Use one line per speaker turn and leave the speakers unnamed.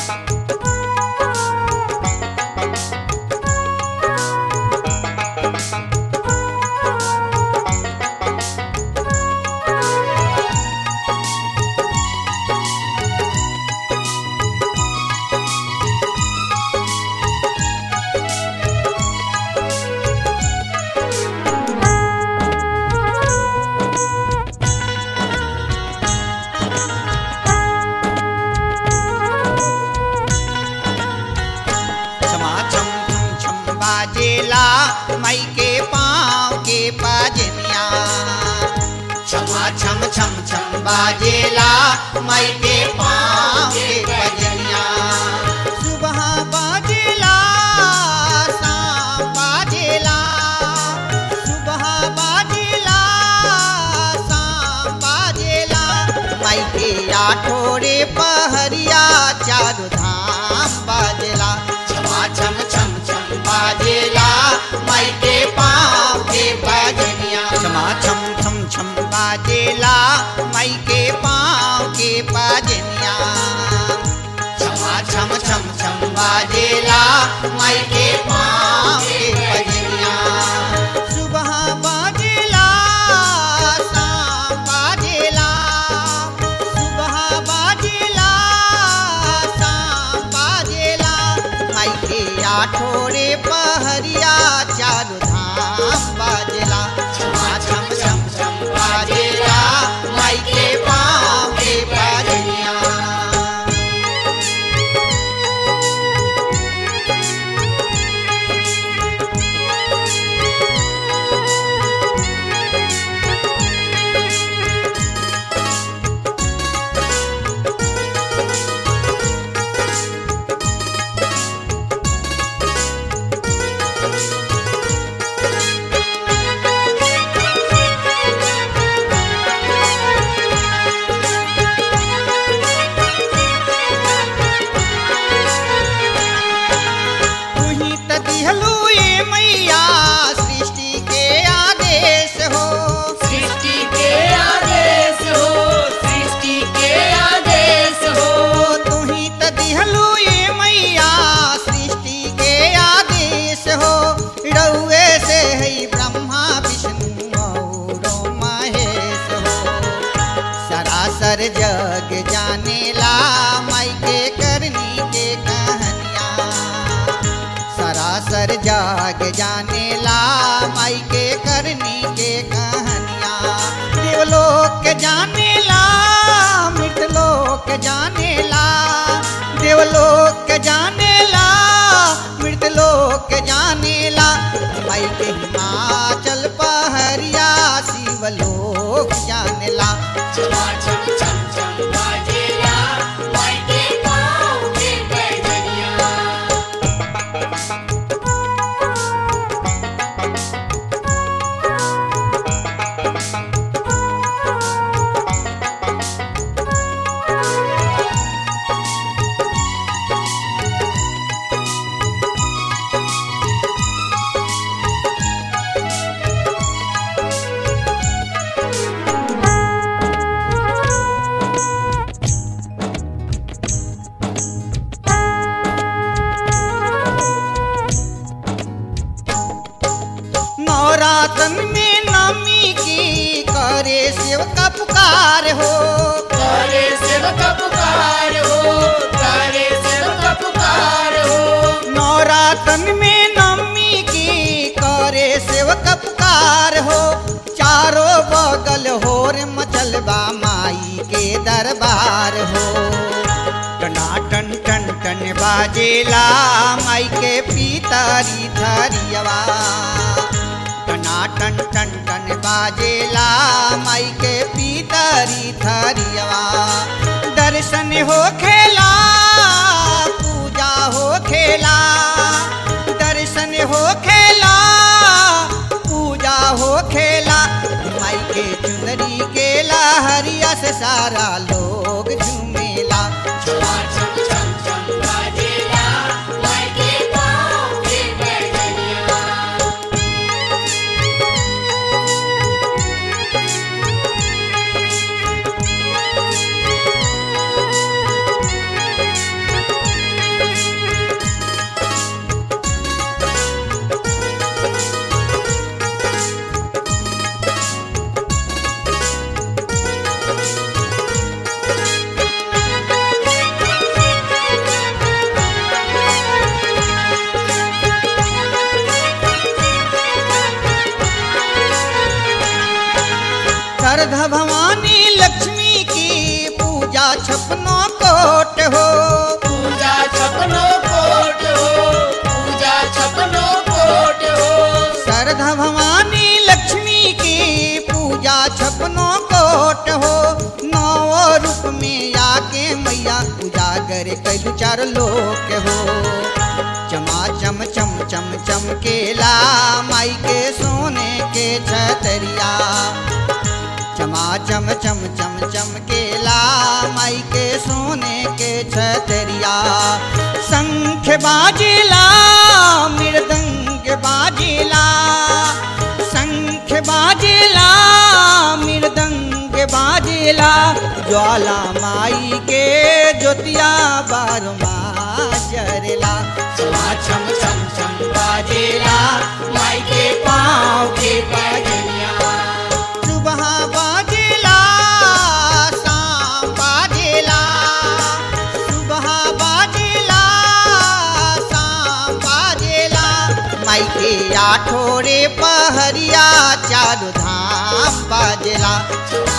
क्षमा छम छम छम बाजेला माई के पाँव के पाजनिया क्षमा छम छम छम बाजेला माई के पाँव के पाजनिया सुबह बाजेला शाम बाजेला सुबह बाजेला शाम बाजेला माई के आठोरे पहरिया चारू धाम बाजेला क्षमा छम छम छम बाजेला माई के पाँव के बाजनिया क्षमा छम छम छम बाजेला माई के पाँव के बाजनिया क्षमा छम छम छम बाजेला माई के पाँव के बजनिया सुबह बाजेला शाम बाजेला सुबह बाजेला शाम बाजेला माई के आठोरे पहरिया चारू धाम बाजेला क्षमा छम छम छम बाजेला माई के पाँव के बाजनिया तुही त दिहलू ए मैया सृष्टि के आदेश हो
सृष्टि के आदेश हो सृष्टि के आदेश हो
तुही त दिहलू ए मैया सृष्टि के आदेश हो रउए से है ब्रह्मा विष्णु औरो महेश हो सरासर जग जानेला माई के करनी के कहानिया सरासर जाग जानेला माई के करनी के कहानिया देवलोक जानेला मृतलोक जानेला देवलोक जानेला मृतलोक जानेला माई के हिमाचल पहरिया शिवलोक जानेला
क्षमा छम छम छम बाजेला माई के पाँव के पैजनिया
नवरातन में नमी की करे शिव का पुकार हो
तारे सेवक पुकार हो तारे सेवक पुकार हो
नवरातन में नमी की करे शिव का पुकार हो चारों बगल होर मचलबा माई के दरबार हो टनाटन टन टन बाजेला माई के पीतरी धरियवा टनाटन टन टन बाजेला माई के पीतरी धरियवा दर्शन हो खेला पूजा हो खेला दर्शन हो खेला पूजा हो खेला माई के चुनरी के लहरिया से सारा लोग झूमेला
क्षमा छम छम छम बाजेला माई के पाँव के पैजनिया
क्षमा सागर कैलू चार लोक हो चमा चम चम चम चमकेला माई के सोने के छतरिया चमा चम चम चम चमकेला माई के सोने के छतरिया शंख बाजेला मृदंग बाजेला शंख बाजेला मृदंग बाजेला ज्वाला माई के ज्योतिया बारमा जरेला
चमा चम चम चम बाजेला माई के पाँव के बजनिया
सुबह बाजेला शाम बाजेला सुबह बाजेला शाम बाजेला माई के आठोरे पहरिया चारू धाम बाजेला
चमा